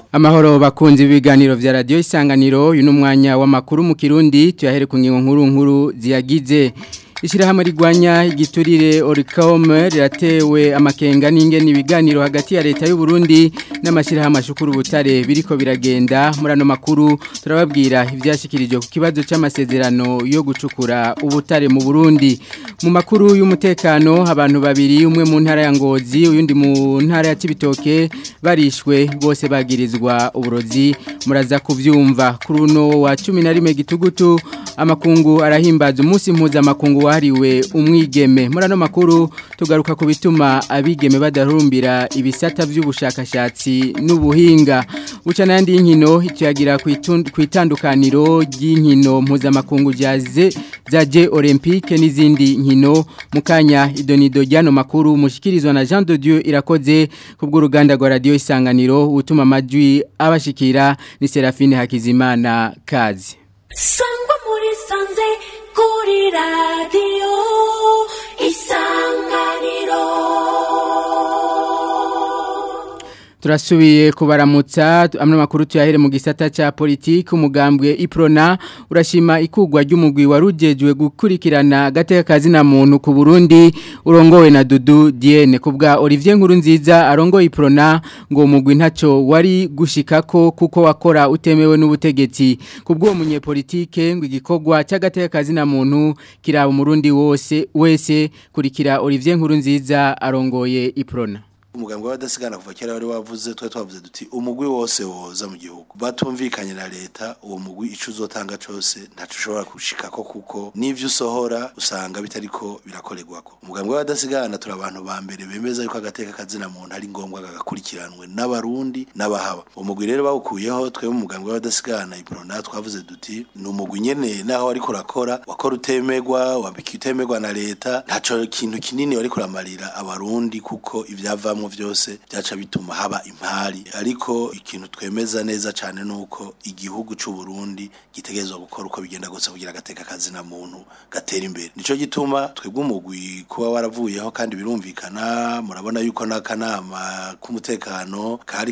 Amahoro bakunzi ibiganiro vya radio isanganiro uyu numwanya w'amakuru mu Kirundi tuyahere ku ngingo nkuru nkuru ziyagize Ishirahamwe rigwanya igiturire Oricom riratewe amakenga n'ingene ibiganiro hagati ya leta y'u Burundi n'amashirahamwe ashukuru butare biriko biragenda murano makuru turababwira ivyashikirijwe ku kibazo c'amasezerano yo gucukura ubutare mu Burundi mu makuru y'umutekano abantu babiri umwe mu ntara ya Ngozi uyundi mu ntara ya Cibitoke barishwe bose bagirizwa uburozi muraza kuvyumva kuri uno wa 11 gitugutu amakungu arahimbaza umunsi mpuza makungu wahariwe umwigeme murano makuru tugaruka ku bituma abigeme badarumbira ibisata by'ubushakashatsi n'ubuhinga uca nandi inkino ituyagira ku itandukaniro ry'inkino mpuzamakungu jaze zaje olympique n'izindi nkino mukanya idonido ryano makuru mushikirizwa na Jean de Dieu irakoze kubw'uruganda rwa radio isanganiro utuma amajwi abashikira ni Serafine Hakizimana kazi sangwa muri sanze kuri radiyo isanganiro Turasubiye kubaramutsa amwe makuru tuyahere mu gisata ca politiki umugambwe Iprona urashima ikugwa ry'umugwi warujejwe gukurikirana gateka kazi na muntu ku Burundi urongowe na Dudu Diene kubwa Olivier Nkurunziza arongoye Iprona ngo umugwi ntaco wari gushikako kuko wakora utemewe n'ubutegetsi kubwo umunyepolitike ngo igikogwa cy'agateka kazi na muntu kiraba umurundi wose wese kurikira Olivier Nkurunziza arongoye Iprona umugambwe w'abadasigana kuva kera wari wavuze twe twavuze duti umugwi wose woza mu gihugu batumvikanye na leta uwo mugwi ico uzotanga cose ntaco ushobora gushikako kuko n'ivyo usohora usanga bitariko birakorerwako umugambwe w'abadasigana turi abantu ba mbere bemeza yuko agateka kazina muntu ari ngombwa gagakurikiranwe n'abarundi n'abahaba uwo mugwi rero bawukuyeho twebwe mu mugambwe w'abadasigana iprona twavuze duti ni umugwi nyene naho ariko urakora wakora utemerwa wabiki utemerwa na leta ntaco kintu kinini wariko uramarira abarundi kuko ivyavamwo vyose byaca bituma haba impari ariko ikintu twemeza neza cyane nuko igihugu c'u Burundi gitegerezwa gukora uko bigenda gose kugira agateka kazi na muntu gatera imbere nico gituma twebwe umugwi kuba waravuyeho kandi birumvikana murabona yuko n'akanama k'umutekano kari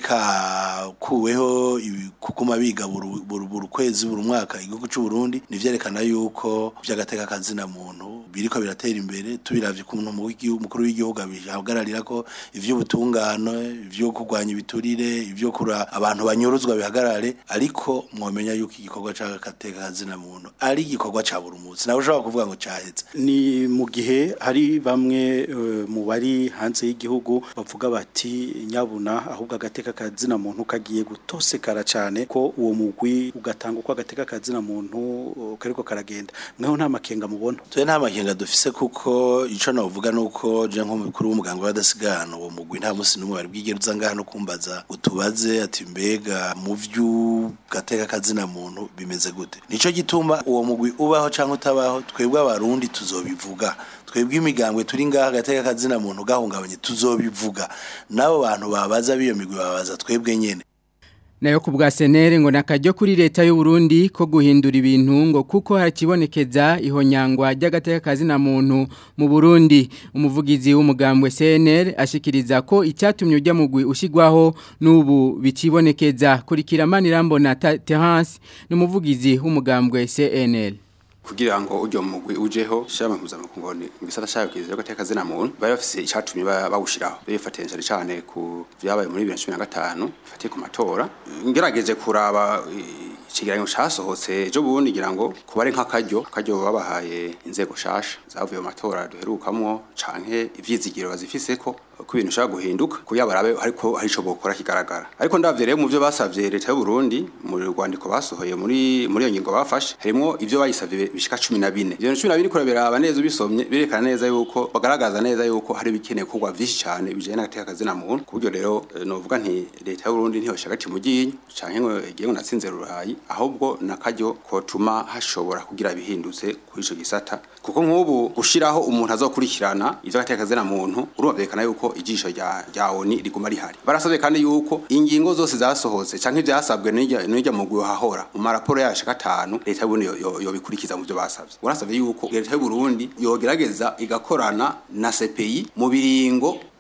kakuweho kukuma biga buri kwezi buri mwaka igihugu c'u Burundi nivyerekana yuko by'agateka kazi na muntu biriko biratera imbere tubiravye ku muntu mukuru w'igihugu abihagararira ko ivyo ubutungano ivyo kurwanya ibiturire ivyo kura abantu banyuruzwa bihagarare ariko mwomenya yuko igikorwa c'agateka kazina muntu ari igikorwa ca buri munsi nawe ushobora kuvuga ngo caheze ni mu gihe hari bamwe uh, mu bari hanze y'igihugu bavuga bati nyabuna ahubwo agateka kazina muntu kagiye gutosekara cane ko uwo mugwi ugatanga uko agateka kazina muntu uh, kariko karagenda mweho nta makenga mubona twe nta makenga dufise kuko ico navuga nuko je nko mukuru w'umuganga w'adasigana uwo mugwi nta musi numwe bari bwigeruza ngaha no kumbaza utubaze ati mbega mu vyu gateka kazina muntu bimeze gute nico gituma uwo mugwi ubaho canke utabaho twebwe abarundi tuzobivuga twebwe imigambwe turi ngaha gateka kazina muntu gahungabanye tuzobivuga nabo bantu babaza biyo migwi babaza twebwe nyene nayo ku bwa senere ngo nakajyo kuri leta y'u Burundi ko guhindura ibintu ngo kuko hakibonekeza ihonyangwa ry'agateka kazi na muntu mu Burundi umuvugizi w'umugambwe senere ashikiriza ko icyatumye ujya mugwi ushigwaho n'ubu bikibonekeza kurikira manirambona Terence n'umuvugizi w'umugambwe CNL kugira ngo ujyo mugwi ujeho shama mpuzamakungu ni gisata shayo kizi yo gateka zina muntu bari bafise icatumye bawushiraho bifatanyije cyane ku vyabaye muri 2015 fatiye ku matora ngerageje kuraba ikigeranyo casohotse ejo bundi ngira ngo kubare nk'akaryo akaryo babahaye inzego shasha zavuye mu matora duherukamwo canke ivyizigiro bazifise ko ko ibintu ushaka guhinduka kuya barabe ariko hari ico bokora kigaragara ariko ndavye rero mu byo basavye leta y'u Burundi mu rwandiko basohoye muri muri iyo ngingo bafashe harimo ivyo bayisavye bishika 14 ivyo 14 kurabira neza ubisomye birekana neza yuko bagaragaza neza yuko hari bikeneye kugwa vyinshi cyane bijanye n'agateka kazina muntu kubyo rero novuga nti leta y'u Burundi ntiho shagati mu ginyo canke ngo igiye natsinze rurayi ahubwo nakaryo kotuma hashobora kugira bihindutse kuri ico gisata kuko nk'ubu gushiraho umuntu azokurikirana ivyo agateka kazina muntu urumvikana yuko ijisho rya rya oni riguma rihari barasabye kandi yuko ingingo zose zasohotse canke ivyasabwe n'irya n'irya mugwi hahora mu maraporo yacu gatanu leta y'u Burundi yo- yo bikurikiza mu byo basabye urasabye yuko leta y'u Burundi yogerageza igakorana na CPI mu biringo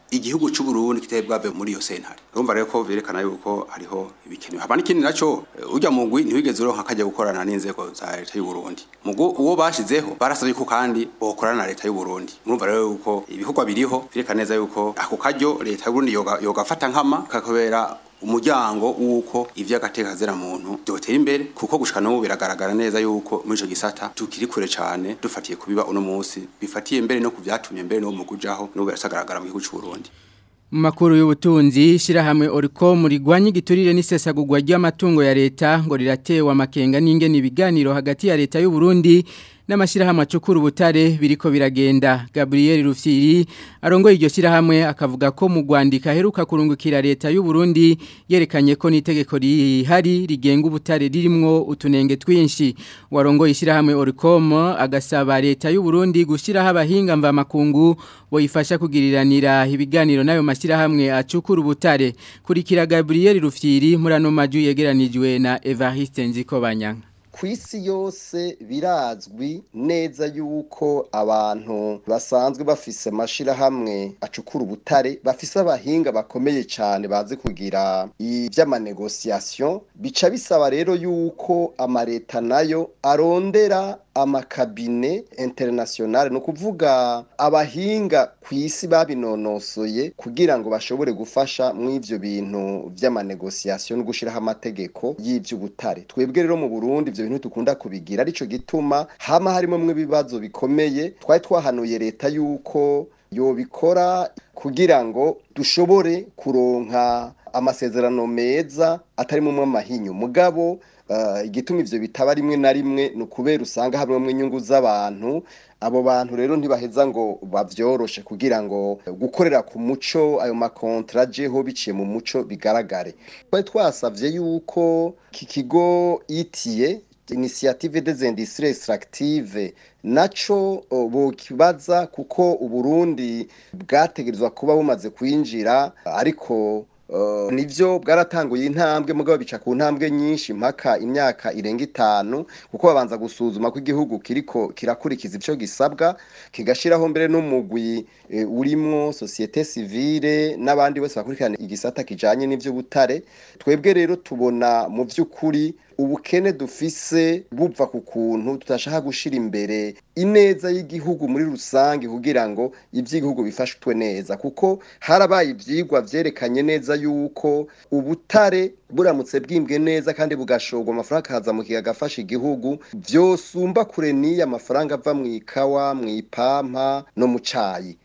igihugu cy'u Burundi kitari bwave muri iyo sentare urumva rero ko byerekana yuko hariho ibikenewe haba n'ikindi naco eh, urya mugwi ntiwigeze uronka akajya gukorana n'inzego za leta y'u Burundi mugo uwo bashizeho barasabye ko kandi bokorana na leta y'u Burundi murumva rero yuko ibikorwa biriho byerekana neza yuko ako karyo leta y'u Burundi yoga yogafata nkama kakobera umuryango w'uko ivy'agateka zera muntu byotera imbere kuko gushika n'ubu biragaragara neza yuko muri ico gisata tukiri kure cane dufatiye kubiba uno munsi bifatiye mbere no kuvyatumye mbere no mu kujaho n'ubu birasagaragara mu gihugu c'u Burundi Mu makuru y'ubutunzi shirahamwe Oricom rigwanye igiturire n'isesagurwa ry'amatungo ya leta ngo riratewe amakenga n'ingene ibiganiro hagati ya leta y'u Burundi n'amashirahamwe acukura ubutare biriko biragenda Gabriel Rufyiri arongoye iryo shirahamwe akavuga ko mu Rwandika heruka kurungukira leta y'u Burundi yerekanye ko n'itegeko rihari rigenga ubutare ririmwo utunenge twinshi warongoye ishirahamwe Oricom agasaba leta y'u Burundi gushiraho abahinga mva makungu boyifasha kugiriranira ibiganiro nayo mashirahamwe acukura ubutare kurikira Gabriel Rufyiri muri ano maju yegeranijwe na Evariste Nzikobanyanga ku isi yose birazwi neza yuko abantu basanzwe bafise amashirahamwe acukura ubutare bafise abahinga bakomeye cyane bazi kugira iby'amanegosiyasiyo bica bisaba rero yuko amaleta nayo arondera amakabine internationale ni ukuvuga abahinga ku isi babinonosoye kugira ngo bashobore gufasha mu ivyo bintu vy'amanegosiyasiyo no gushiraho amategeko y'ivy'ubutare twebwe rero mu Burundi ivyo bintu dukunda kubigira arico gituma hama harimo mwe ibibazo bikomeye twari twahanuye leta yuko yobikora kugira ngo dushobore kuronka amasezerano meza atarimo amahinyu mugabo uh, igituma ivyo bitaba rimwe na rimwe ni ukubera usanga hamwe inyungu z'abantu abo bantu rero ntibaheza ngo bavyoroshe kugira ngo gukorera ku muco ayo makontra jeho biciye mu muco bigaragare twari twasavye yuko iki kigo itiye initiative des industries extractives naco bokibaza kuko uburundi bwategerezwa kuba bumaze kwinjira ariko Uh, nivyo bwaratanguye intambwe mugabo bica ku ntambwe nyinshi mpaka imyaka irenga itanu kuko babanza gusuzuma ko igihugu kiriko kirakurikiza ivyo gisabwa kigashiraho mbere n'umugwi e, urimwo societe civile n'abandi bose bakurikirana igisata kijanye n'ivyo butare twebwe rero tubona mu vy'ukuri ubukene dufise buva ku kuntu tutashaka gushira imbere ineza y'igihugu muri rusange kugira ngo ivy'igihugu bifashwe neza kuko harabaye ivyigwa vyerekanye neza yuko ubutare buramutse bwimbwe neza kandi bugashorwa amafaranga akaza mu kiga agafasha igihugu vyosumba kure n'iyo amafaranga ava mu ikawa mu ipampa no mu cayi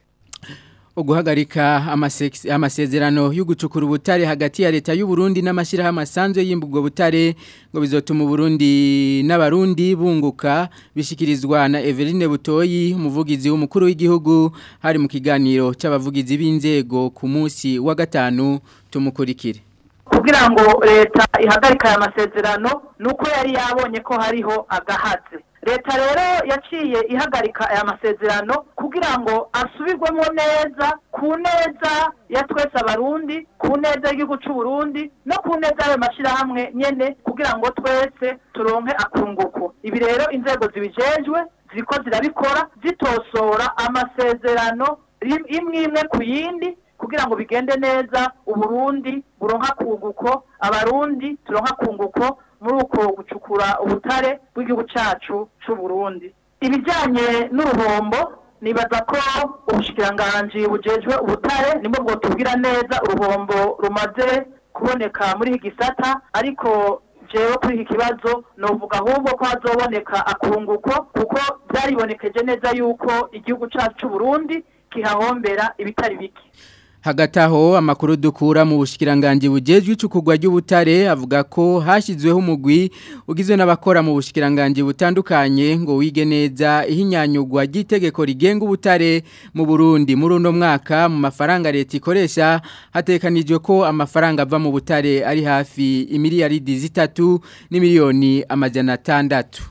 uguhagarika amasezerano yo gucukura ubutare hagati ya leta y'u Burundi n'amashyirahamwe asanzwe y'imbugwa butare ngo bizotuma Burundi n'abarundi bunguka bishikirizwa na Eveline Butoyi umuvugizi w'umukuru w'igihugu hari mu kiganiro c'abavugizi b'inzego ku munsi wa gatanu tumukurikire kugira ngo leta ihagarika aya masezerano nuko yari yabonye ko hariho agahaze leta rero yaciye ihagarika aya masezerano kugira ngo asubirwemo neza ku neza ya twese abarundi ku neza y'igihugu cy'u Burundi no ku neza y'ayo mashyirahamwe nyene kugira ngo twese turonke akunguko ibi rero inzego zibijejwe ziko zirabikora zitosora amasezerano imwe imwe ku yindi kugira ngo bigende neza uburundi buronka kunguko abarundi turonka kunguko muri uko gucukura ubutare bw'igihugu cyacu cy'u Burundi ibijyanye n'uruhombo nibaza ko ubushikiranganji bujejwe ubutare nibwo bwotubwira neza uruhombo rumaze kuboneka muri iki gisata ariko jewe kuri iki kibazo novuga ahubwo ko hazoboneka akunguko kuko byaribonekeje neza yuko igihugu cyacu cy'u Burundi kihahombera ibitari bike Hagati aho amakuru dukura mu bushikiranganje bujejwe icukugwa ry'ubutare avuga ko hashyizweho umugwi ugizwe n'abakora mu bushikiranganje butandukanye ngo wige neza ihinyanyugwa ry'itegeko rigenga ubutare mu Burundi muri uno mwaka mu mafaranga leta ikoresha hatekanijwe ko amafaranga ava mu butare ari hafi imiliyaridi zitatu n'imiliyoni amajana atandatu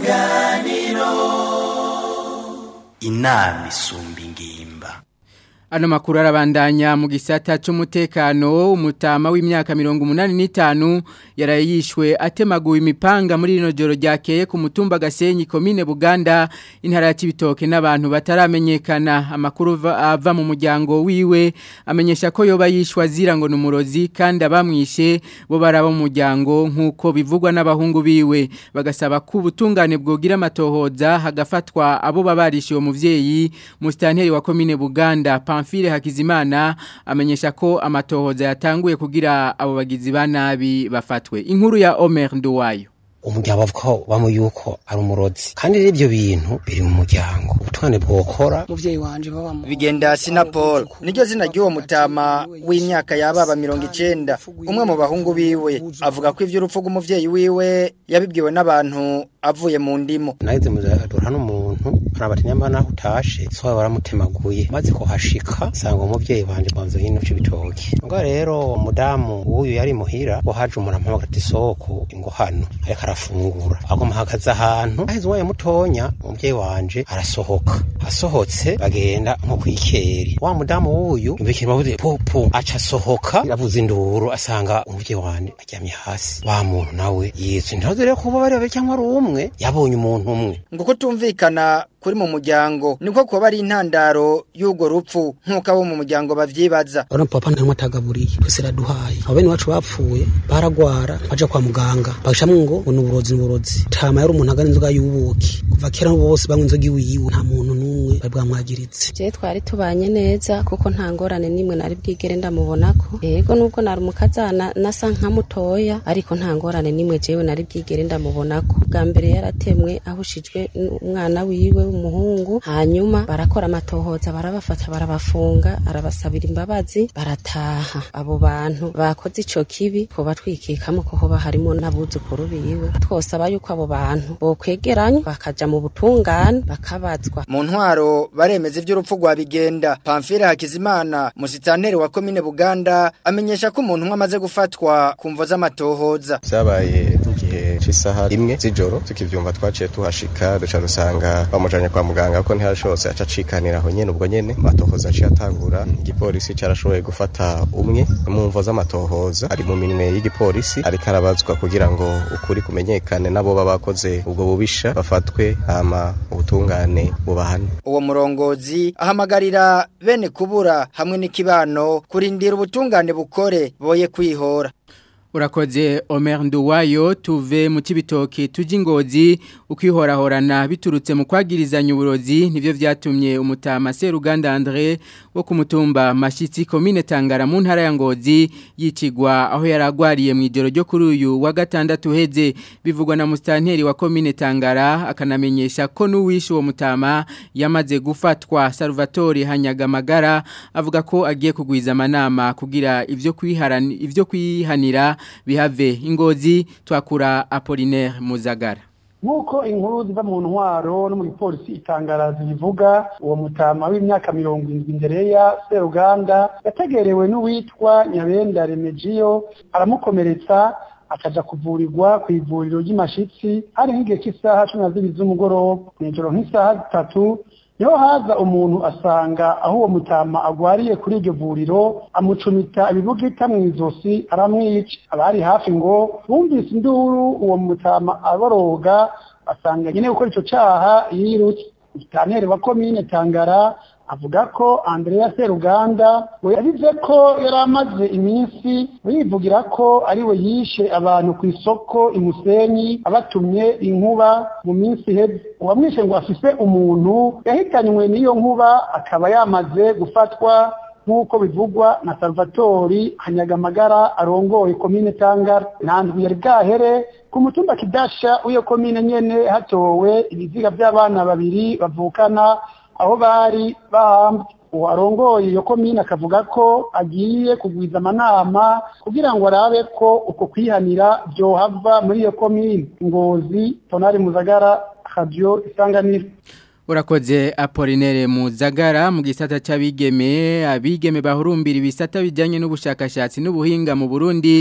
Isanganiro inama isumba ingimba Ano makuru arabandanya mu gisata c'umutekano umutama w'imyaka 85 yarayishwe atemaguwe imipanga muri rino joro ryakeye ku mutumba Gasenyi commune Buganda intara ya Cibitoke n'abantu bataramenyekana amakuru ava mu muryango wiwe amenyesha ko yoba yishwa zira ngo numurozi kandi abamwishe bo baraba mu muryango nkuko bivugwa n'abahungu biwe bagasaba ko ubutungane bwogira amatohoza hagafatwa abo babarishiwe muvyeyi mustanteri wa commune Buganda Pamphile Hakizimana amenyesha ko amatohoza yatanguye kugira abo bagizi ba nabi bafatwe inkuru ya Omer Nduwayo umuryango bavuga bamo yuko ari umurozi kandi rero ibyo bintu biri mu muryango ubutwane bwokora muvyeyi wanje baba mu bigenda sinapol niryo zina ry'uwo mutama w'imyaka yababa mirongo icenda umwe mu bahungu biwe avuga ko ivy'urupfu rw'umuvyeyi wiwe yabibwiwe n'abantu avuye mu ndimo naheze muzadura n'umuntu arabati nyamba naho utashe so baramutemaguye maze kuhashika sanga umuvyeyi wanje banzo hino c'ibitoki ngo rero umudamu uyu yari muhira ngo haje umurampamagara ati soko ingo hano ariko arafungura agoma hagaze ahantu aheze umwanya mutonya umuvyeyi wanje arasohoka asohotse bagenda nko kwikeri wa mudamu w'uyu imbekiri bavuze pupu aca asohoka iravuza induru asanga umuvyeyi wanje aryamye hasi wa muntu nawe yitse ntibaze rero kuba bari babiri cyangwa ari umwe yabonye umuntu umwe ngo kutumvikana kuri mu muryango niko kuba ari intandaro y'urwo rupfu nk'uko abo mu muryango bavyibaza urabona papa ntarimo atagaburiye twese raduhaye abo bene wacu bapfuye baragwara baja kwa muganga bagashamwe ngo ngo nuburozi nuburozi tama yari umuntu agana inzoga y'ubuki kuva kera bose banywa inzoga iwe yiwe nta muntu n'umwe bari bwamwagiritse je twari tubanye neza kuko nta ngorane nimwe nari bwigere ndamubonako yego nubwo nari umukazana nasa nka mutoya ariko nta ngorane nimwe jewe nari bwigere ndamubonako bwa mbere yaratemwe ahushijwe n'umwana wiwe w'umuhungu hanyuma barakora amatohoza barabafata barabafunga arabasabira imbabazi barataha abo bantu bakoze ico kibi ko batwikikamo ko hoba harimo n'abuzukuru biwe twosaba yuko abo bantu bokwegeranya bakaja mu butungane bakabazwa mu ntwaro baremeza ivy'urupfu rwa bigenda Pamphile Hakizimana musitanteri wa commune Buganda amenyesha ko umuntu umwe amaze gufatwa kumvo z'amatohoza vyabaye igihe c'isaha rimwe z'ijoro tukivyumva twaciye tuhashika duca dusanga bamujanye kwa muganga ko ntihashobotse aca acikanira aho nyene ubwo nyene amatohoza aciye atangura igipolisi carashoboye gufata umwe mu mvo z'amatohoza ari mu minwe y'igipolisi ariko arabazwa kugira ngo ukuri kumenyekane nabo baba bakoze ubwo bubisha bafatwe hama ubutungane bubahane uwo murongozi ahamagarira bene kubura hamwe n'ikibano kurindira ubutungane bukore boye kwihora Urakoze Omer Nduwayo tuve mu kibitoki tuji ngozi ukwihorahorana biturutse mu kwagirizanya uburozi nivyo vyatumye umutama Seruganda André wo ku mutumba Mashitsi commune Tangara mu ntara ya Ngozi yicigwa aho yaragwariye mu ijoro ryo kuri uyu wa gatandatu heze bivugwa na mustanteri wa commune Tangara akanamenyesha ko nuwishe uwo mutama yamaze gufatwa Salvatore Hanyagamagara avuga ko agiye kugwiza amanama kugira ivyo kwiharana ivyo kwihanira bihave ingozi twakura Apollinaire Muzagara nk'uko inkuru ziva mu ntwaro no mu gipolisi itangara zivuga uwo mutama w'imyaka mirongo irindwi imbere ya seruganda yategerewe n'uwitwa nyabenda remegiyo aramukomeretsa akaja kuvurirwa ku ivuriro ry'imashitsi hari nk'igihe cy'isaha cumi na zibiri z'umugoroba mw'ijoro nk'isaha zitatu niho haza umuntu asanga aho uwo mutama agwariye kuri iryo vuriro amucumita ibibugita mu izosi aramwica abari hafi ngo bumvise induru uwo mutama aboroga asanga nyine gukora ico caha yirutse umutaneri wa komine tangara avuga ko Andrea Seruganda we yagize ko yari amaze iminsi yivugira ko ari we yishe abantu ku isoko imusenyi abatumye inkuba mu minsi iheze uwamwishe ngo afise umuntu yahitanywe n'iyo nkuba akaba yamaze gufatwa nk'uko bivugwa na Salvatori Hanyagamagara arongoye komine Tangara nandwi yari bwahere ku mutumba Kidasha w'iyo komine nyene hatowe ibiziga by'abana babiri bavukana aho bari bahambwe uwo arongoye iyo komine akavuga ko agiye kugwiza amanama kugira ngo arabe ko uko kwihanira byohava muri iyo komine ngozi tonari muzagara radio isanganiro Urakoze Apolinere Muzagara mu gisata c'abigeme abigeme bahurumbira ibisata bijanye n'ubushakashatsi n'ubuhinga mu Burundi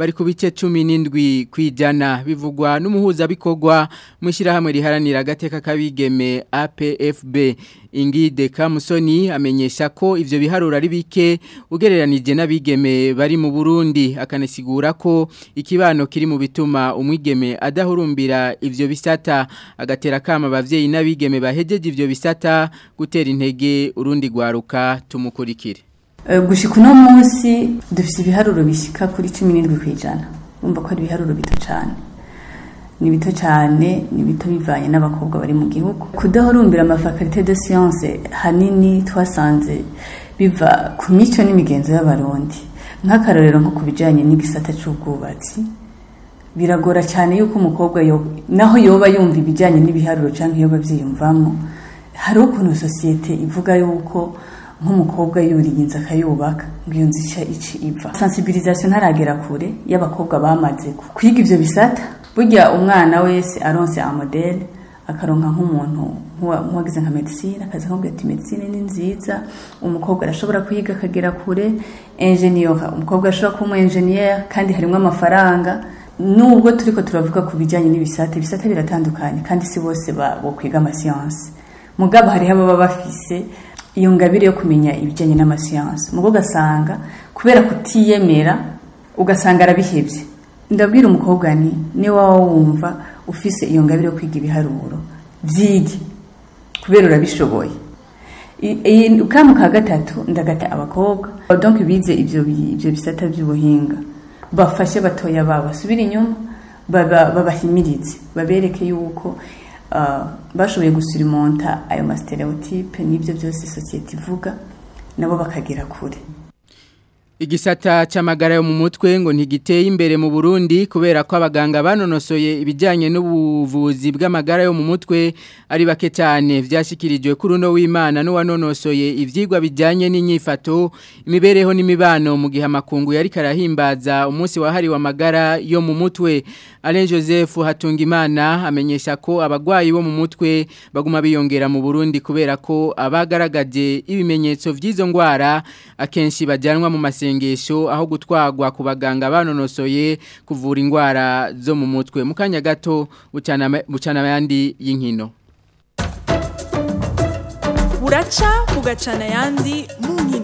bari ku bice 17 kwijana bivugwa n'umuhuza bikorwa mushira hamwe riharanira agateka kabigeme APFB Ingide Kamusoni amenyesha ko ivyo biharura ari bike ugereranije n'abigeme bari mu Burundi akanasigura ko ikibano kiri mu bituma umwigeme adahurumbira ivyo bisata agatera kama abavyeyi n'abigeme bahejeje ivyo bisata gutera intege urundi gwaruka tumukurikire gushika uno munsi dufite ibiharuro bishyika kuri cumi n'indwi ku ijana wumva ko ari ibiharuro bito cyane ni bito cyane ni bito bivanye n'abakobwa bari mu gihugu kudahurumbira amafakarite de siyanse hanini twasanze biva ku mico n'imigenzo y'abarundi nk'akarorero nko ku bijyanye n'igisata cy'ubwubatsi biragora cyane yuko umukobwa naho yoba yumva ibijyanye n'ibiharuro cyangwa iyo babyiyumvamo hari ukuntu sosiyete ivuga yuko nk'umukobwa yuriye inzu akayubaka ngo iyo nzu ica ici iva sensibilisation ntaragera kure y'abakobwa bamaze kwiga ivyo bisata burya umwana wese aronse amodele akaronka nk'umuntu nk'uwagize nka medicine akaza akamubwira ati medicine ni nziza umukobwa arashobora kwiga akagera kure ingenieur umukobwa arashobora kuba umu ingenieur kandi harimo amafaranga nubwo turiko turavuga ku bijyanye n'ibisate ibisate biratandukanye kandi si bose bo kwiga amasiyansi mugabo hariho ababa bafise iyo ngabire yo kumenya ibijyanye n'amasiyansi mugo ugasanga kubera kutiyemera ugasanga arabihebye ndabwira umukobwa ni niba waba wumva ufise iyo ngabire yo kwiga ibiharuro byige kubera urabishoboye kamu ka gatatu ndagata abakobwa donc bize ibyo ibyo bisata by'ubuhinga bafashe batoya babo basubire inyuma babahimirize babereke yuko bashoboye gusurimonta ayo masitereotipe n'ibyo byose sosiyete ivuga nabo bakagera kure Igisata c'amagara yo mu mutwe ngo ntigiteye imbere mu Burundi kubera ko abaganga banonosoye ibijyanye n'ubuvuzi bw'amagara yo mu mutwe ari bake cyane vyashikirijwe kuri uno w'Imana n'uwanonosoye ivyigwa bijyanye n'inyifato imibereho n'imibano mu gihe amakungu yari karahimbaza umunsi wahariwe amagara yo mu mutwe Alain Joseph Hatungimana amenyesha ko abagwayi bo mu mutwe baguma biyongera mu Burundi kubera ko abagaragaje ibimenyetso vy'izo ngwara akenshi bajyanwa mu masengesho aho gutwagwa ku baganga banonosoye kuvura indwara zo mu mutwe mu kanya gato bucana ayandi y'inkino buraca bugacana ayandi mu nkino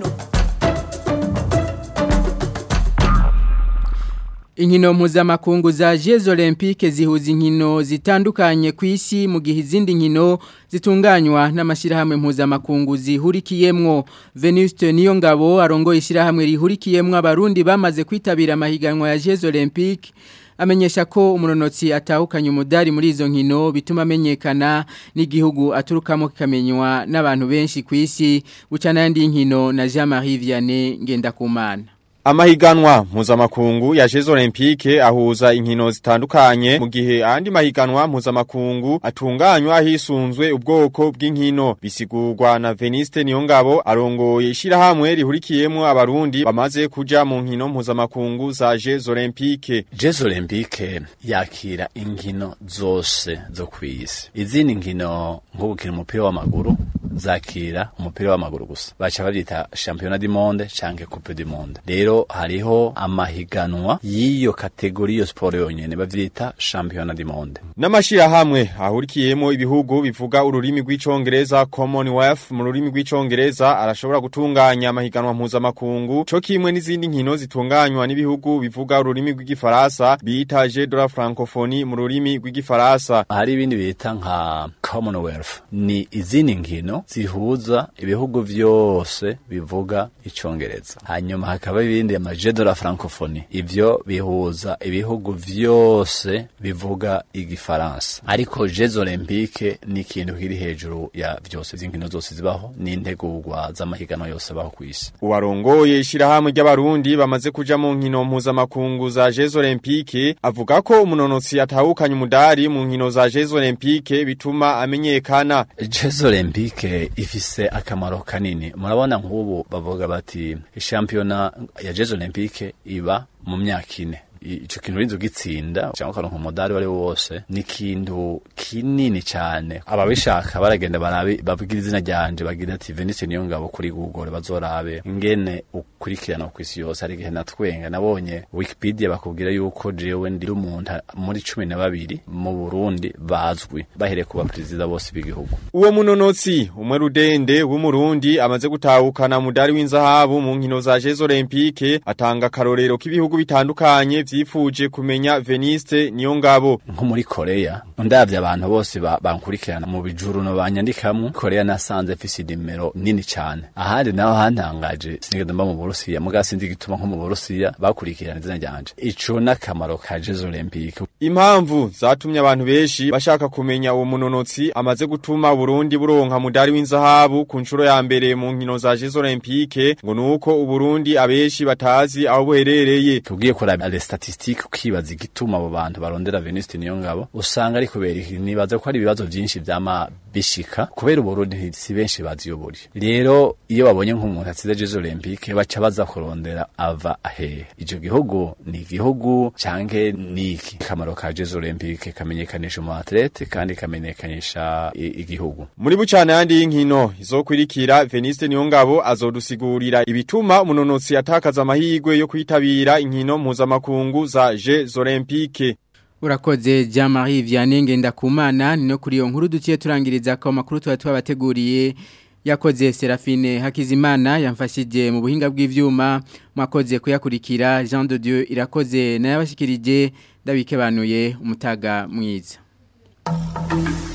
Inkino mpuzamakungu za Jeux Olympique zihuza inkino zitandukanye ku isi mu gihe izindi nkino zitunganywa n'amashirahamwe mpuzamakungu zihurikiyemwo Venuste Niyongabo arongoye ishirahamwe rihurikiyemwo abarundi bamaze kwitabira amahiganwa ya Jeux Olympique amenyesha ko umunonotsi atahukanye umudari muri izo nkino bituma amenyekana n'igihugu aturukamo kikamenywa n'abantu benshi ku isi bucana yandi nkino na Jean-Marie Vianney Ngendakumana Amahiganwa mpuzamakungu ya Jeux Olympique ahuza inkino zitandukanye mu gihe andi mahiganwa mpuzamakungu atunganywa hisunzwe ubwoko bw'inkino bisigurwa na Veniste Niyongabo arongoye ishirahamwe rihurikiyemo abarundi bamaze kuja mu nkino mpuzamakungu za Jeux Olympique Jeux Olympique yakira inkino zose zo kwisi izindi nkino nko gukina umupira w'amaguru zakira umupira w'amaguru gusa baca babyita championnat du monde canke coupe du monde rero hariho amahiganwa y'iyo kategori iyo siporo yonyene bavyita championnat du monde n'amashirahamwe ahurikiyemo ibihugu bivuga ururimi rw'icongereza commonwealth mu rurimi rw'icongereza arashobora gutunganya amahiganwa mpuzamakungu co kimwe n'izindi nkino zitunganywa n'ibihugu bivuga ururimi rw'igifaransa bita jeu de la francophonie mu rurimi rw'igifaransa hari ibindi bita nka commonwealth ni izindi nkino zihuza ibihugu vyose bivuga icongereza hanyuma hakaba ibindi amaje de la francophonie ivyo bihuza ibihugu vyose bivuga igifaransa ariko jeux olympique ni ikintu kiri hejuru ya vyose vy'inkino zose zibaho n'integurwa z'amahiganwa yose abaho kw'isi uwarongoye ishirahamwe ry'abarundi bamaze kuja mu nkino mpuzamakungu za jeux olympique avuga ko umunonotsi atahukanye umudari mu nkino za jeux olympique bituma amenyekana jeux olympique ifise akamaro kanini murabona nk'ubu bavuga bati shampiyona ya jeux olympique iba mu myaka ine i- ico kintu urinze ugitsinda cyangwa ukaronka umudari wari wo wose ni ikintu kinini cyane ababishaka baragenda barabe babwira izina ryanje bagira ati Venice niyo ngabo kuri Google bazorabe ingene ukurikirana ku isi yose ari gihe natwenga nabonye Wikipedia bakubwira yuko jewe ndi umuntu muri cumi na babiri mu Burundi bazwi bahereye ku baperezida bose b'igihugu Uwo munonotsi umwe rudende w'umurundi amaze gutahukana mudari w'inzahabu mu nkino za Jeux Olympique atanga karorero k'ibihugu bitandukanye vyifuje kumenya Venice niyo ngabo nko muri Korea ndavye abantu bose ba- bankurikirana mu bijuru no banyandikamwe Korea nasanze fisi nimero nini cyane ahandi naho hantangaje sinigeze mba mu Burusiya muga sinzi igituma nko mu Burusiya bakurikirana izina ryanje ico nakamaro ka Jeux Olympique Impamvu zatumye abantu benshi bashaka kumenya uwo munonotsi amaze gutuma Burundi buronka mudari w'inzahabu ku nshuro ya mbere mu nkino za Jeux Olympique ngo nuko Uburundi abenshi batazi aho buherereye tugiye kuraba les statistiques ukibaza igituma abo bantu barondera Veniste niyo ngabo usanga ari kubera iki nibaza ko ari ibibazo byinshi vyama bishika kubera Uburundi si benshi baziyobora rero iyo babonye nk'umuntu atsize Jeux Olympique baca baza kurondera ava ahehe ico gihugu ni igihugu canke niki kamaro ka Jeux Olympique kamenyekanisha umu athlete kandi kamenyekanisha i- igihugu Muri bucana yandi y'inkino izokwirikira Veniste Niyongabo azodusigurira ibituma umunonotsi atakaza amahirwe yo kwitabira inkino mpuzamakungu za Jeux Olympique. Urakoze Jean-Marie Vianney Ngendakumana ni no kuri iyo nkuru duciye turangiriza ko makuru tuba twabateguriye yakoze Serafine Hakizimana yamfashije mu buhinga bw'ivyuma mwakoze kuyakurikira Jean de Dieu irakoze nayabashikirije ndabikebanuye umutaga mwiza